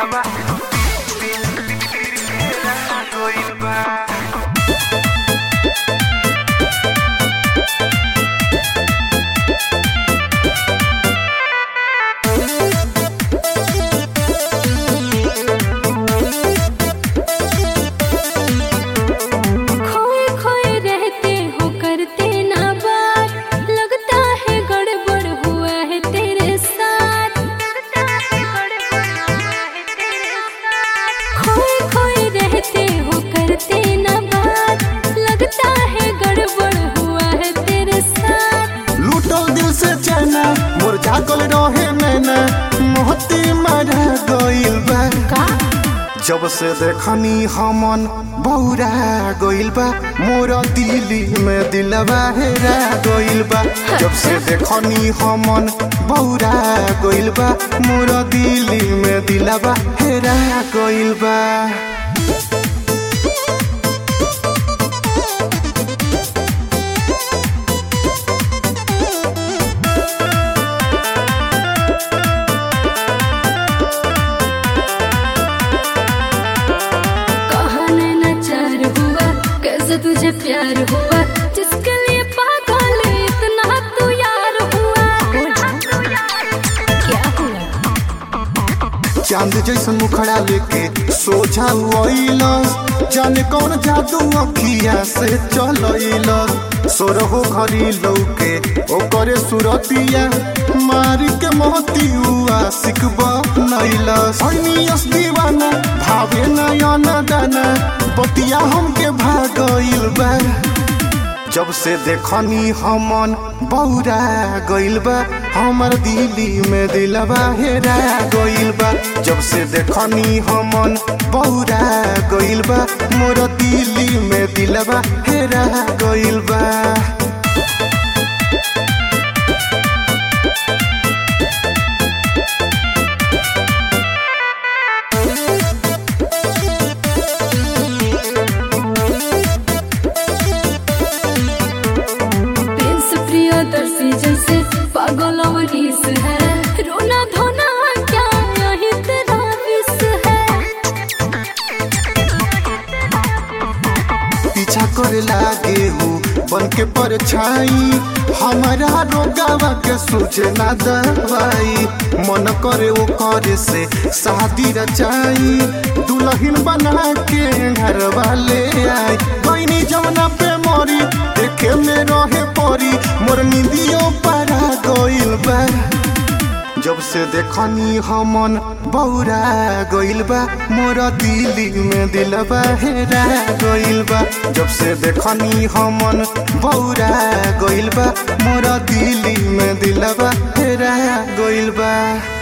दिलवा हेरा गइल बा खोए खोए रहते हो करते ना बात लगता है गड़बड़ हुआ है तेरे साथ खोए खोए रहते हो करते ना बात लगता है गड़बड़ हुआ है तेरे साथ लूटल दिल से चैना मोर जागल रहे मैना मोहती मारा गइल बा का जब से देखनी हमन बौरा गइल बा मोर दिल्ली में दिलवा हेरा गइल बा जब से देखनी हमन बौरा गइल बा मोर दिल्ली में दिलवा हेरा गइल बा कहा नैनाचार हुआ कैसे तुझे प्यार हुआ जिसके लिए पागल इतना तू यार हुआ क्या हुआ चांद जैसन मुखड़ा लेके सोझा हुआइलस जाने कौन जादू अखिया से चलइलस सोरहो घरी लौके ओकरे सुरतिया मारी के मोती हुआ सिकबा नइलस हनियस दीवाना भावे नयन दाना बतिया हमके भागइल बा जब से देखनी हमन बौरा गइल बा हमर दिल्ली में दिलवा हेरा गइल बा जब से देखनी हमन बौरा गइल बा मोर दिल्ली में दिलवा हेरा गइल बा प्रिंस प्रियदर्शी जैसे पागल अवनीस है रोना धोना क्या यही तेरा विष है पीछा करे लागे हो बन के परछाई हमारा रोगावा के सूझे ना दवाई मन करे वो करे से शादी रचाई दुल्हन बना के घर वाले आई गईनी जमुना पे मोरी देखे में रहे परी मोर निंदियो पारा गइल बा जब से देखनी हमन बौरा गइल बा मोर दिल्ली में दिलवा हेरा गइल बा जब से देखनी हमन बौरा गइल बा मोर दिल्ली में दिलवा हेरा गइल बा